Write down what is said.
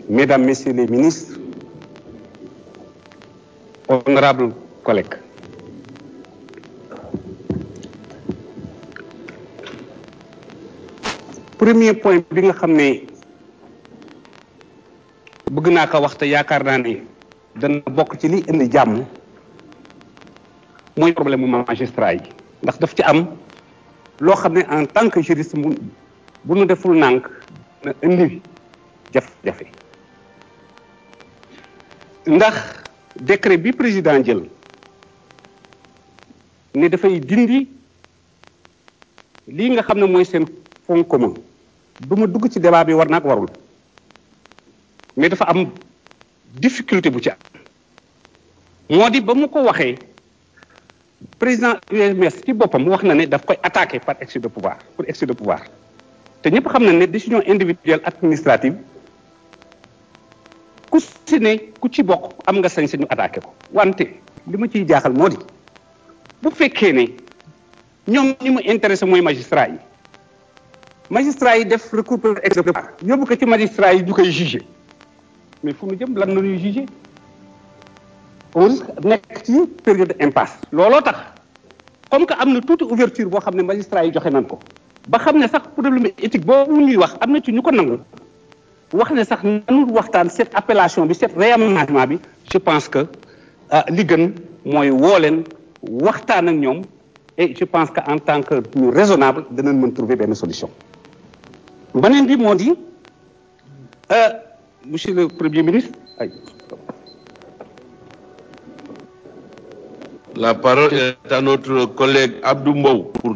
Mesdames, Messieurs les ministres, honorables collègues. Premier point bi nga xam ne bëgg naa ko wax te yaakaar naa ne dana bokk ci li indi jàmm mooy problème mu magistrat yi ndax daf ci am loo xam ne en tant que juriste mu bu nu deful nànk na indi jafe-jafe ndax décret bi président jël ne dafay dindi lii nga xam ne mooy seen fonds commun du ma dugg ci débat bi war naag warul mais dafa am difficulté bu ci am moo di ba mu ko waxee président UMS ci boppam wax na ne daf koy attaqué par excès de pouvoir pour excès de pouvoir te ñëpp xam na ne décision individuelle administrative ku si ne ku ci bokk am nga sañ-sañu attaqué ko wante li ma ciy jaaxal moo di bu fekkee ne ñoom ñi mu intéressé mooy magistrat yi magistrat yi def recours pour excès de pouvoir yóbbu ko ci magistrat yi ñu koy jugé mais fu mu jëm lan la ñuy jugé on risque nekk ci période impasse looloo tax comme que am na tuuti ouverture boo xam ne magistrat yi joxe nañ ko ba xam ne sax problème éthique boobu ñuy wax am na ci ñu ko nangu wax ne sax nanu waxtaan cette appellation bi cette réaménagement bi je pense que li gën mooy woo leen waxtaan ak ñoom et je pense que en tant que ñu raisonnable danañ mën trouver benn solution beneen bi moo di monsieur le premier ministre ay La parole est à notre collègue Abdou Mbow pour